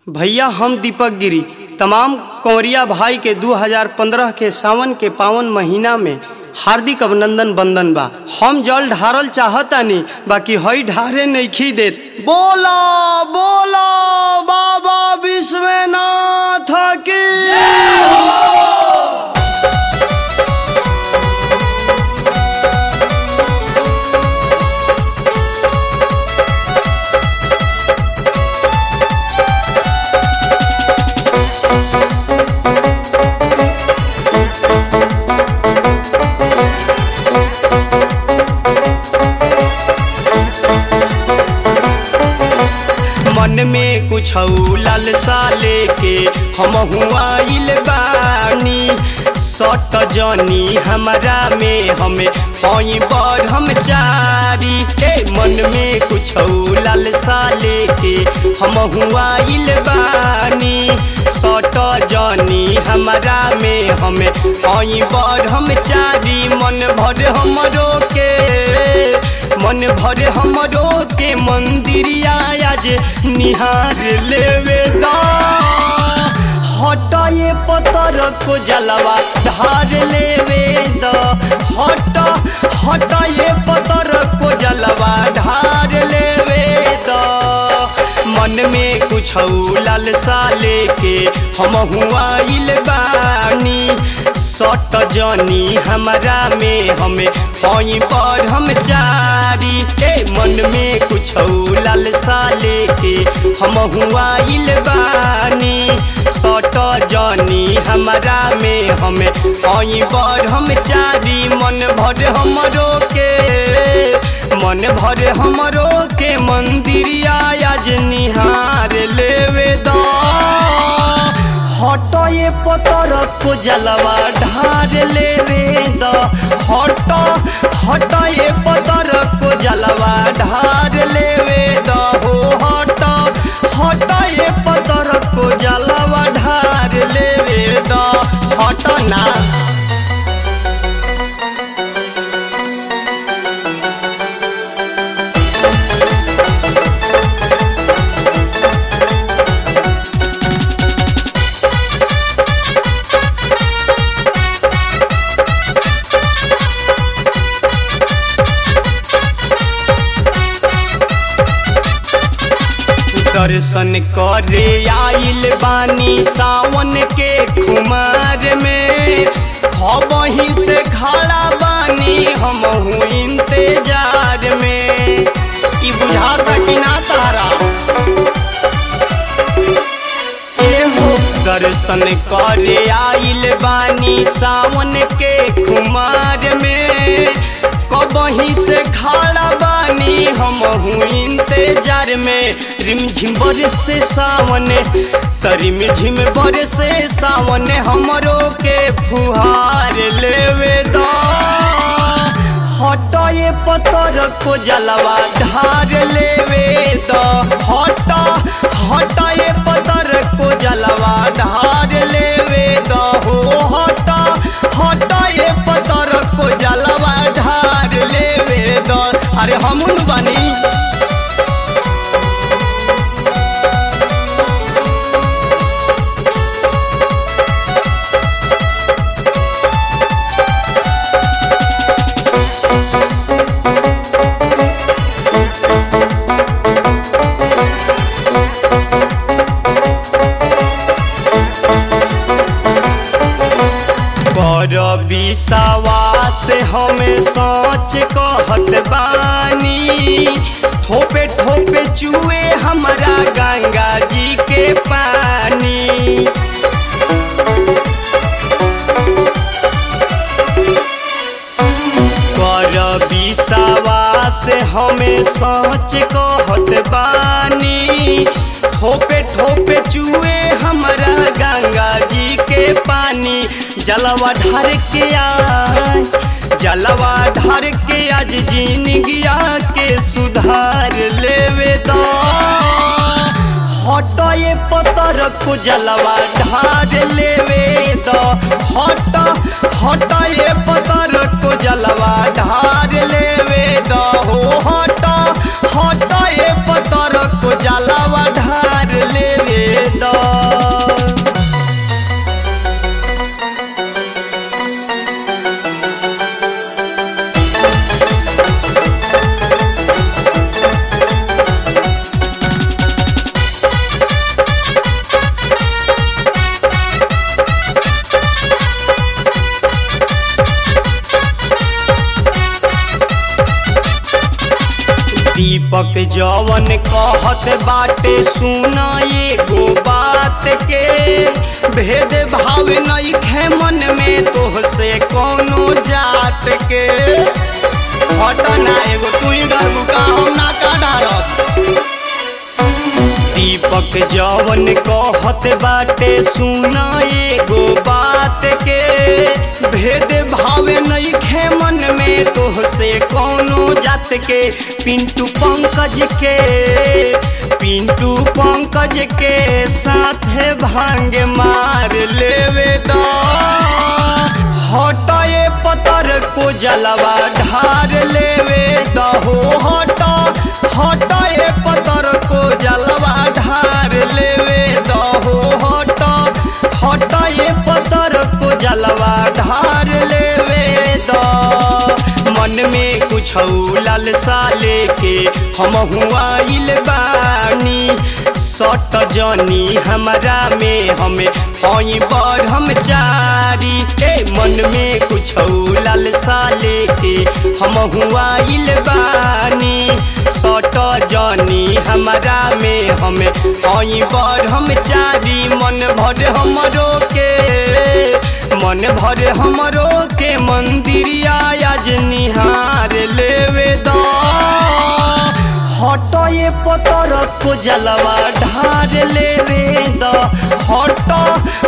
भैया हम दीपक गिरी तमाम कंवरिया भाई के 2015 के सावन के पावन महीना में हार्दिक अभिनंदन बंदन बा हम जल ढारल चाहतानी बाकी हई ढारे नइखी देत बोला बोला बाबा विश्वनाथ की मन में कुछ लालसा लेके हम आइल बानी सट जनी हमरा में हमें हई बड़ हम चारी ए मन में कुछ लालसा लेके हम आइल बानी सट जनी हमरा में हमें हई बड़ हम चारी मन भर हमरो के मन भर हमरो के मंदिरिया आज निहार लेवे दा हटाए पतर को जलवा धार लेवे द हट हटाए पतर को जलवा धार लेवे द मन में कुछ लालसा लेके हम आइल बानी सट जनी हमरा में हमें हई पर हम चारी ए मन में कुछ लालसा लेके हम आइल बानी सट जनी हमरा में हमें हई पर हम चारी मन भर हमरो के मन भर हमरो के मंदिरिया आज निहार लेवे दा हटए पतर को जलवा ढार लेवे द हट हटए पतर को जलवा ढार लेवे द हो हट हटए पतर को जलवा ढार लेवे द हट ना दर्शन करे आइल बानी सावन के खुमार में हबही से खड़ा बानी हम हूँ इंतजार में ई बुझाता कि ना तारा एहो दर्शन करे आइल बानी सावन के खुमार में कबही से खड़ा बानी हम हूँ इंतजार में रिमझिम बरसे सावन तरिम झिम बरसे सावन हमरो के फुहार लेवे दा हटाए पतर को जलवा ढार लेवे द हट हटाए पतर को जलवा ढार लेवे द हो हट हटाए पतर को जलवा ढार लेवे द अरे हमन बनी पर विश्वास हमें सच कहत बानी ठोपे ठोपे चुए हमारा गंगा जी के पानी कर विश्वास हमें सच कहत बानी ठोपे ठोपे चुए हमारा गंगा जी के पानी जलवा ढार के आज जलवा ढार के आज जिंदगिया के सुधार लेवे दा हटाए पतर को जलवा ढार लेवे द हट हटाए पतर को जलवा ढार लेवे द हो हट हटाए पतर को जलवा ढार लेवे जवन कहत बाटे सुना एगो बात के भेद भाव नहीं खे मन में तोहसे कोनो जात के हटना एगो तू ही डरबू का हम ना का डरत दीपक जवन कहत बाटे सुना एगो बात के भेद भाव नहीं खे मन में तोहसे कोनो जात के पिंटू पंकज के पिंटू पंकज के साथ भांग मार लेवे दा हटाए पतर को जलवा ढार लेवे दहो हटा हटाए पतर को जलवा ढार लेवे दहो हटा हटाए पतर को जलवा ढार लेवे द मन में कुछ लालसा लेके हम हुआ बानी सट जनी हमरा में हमें हई ब्रह्मचारी ए मन में कुछ लालसा लेके हम हुआ बानी सट जनी हमरा में हमें हई ब्रह्मचारी मन भर हमरो के मन भर हमरो के मंदिरिया आज निहार लेवे दा हटए पतर को जलवा ढार लेवे द हट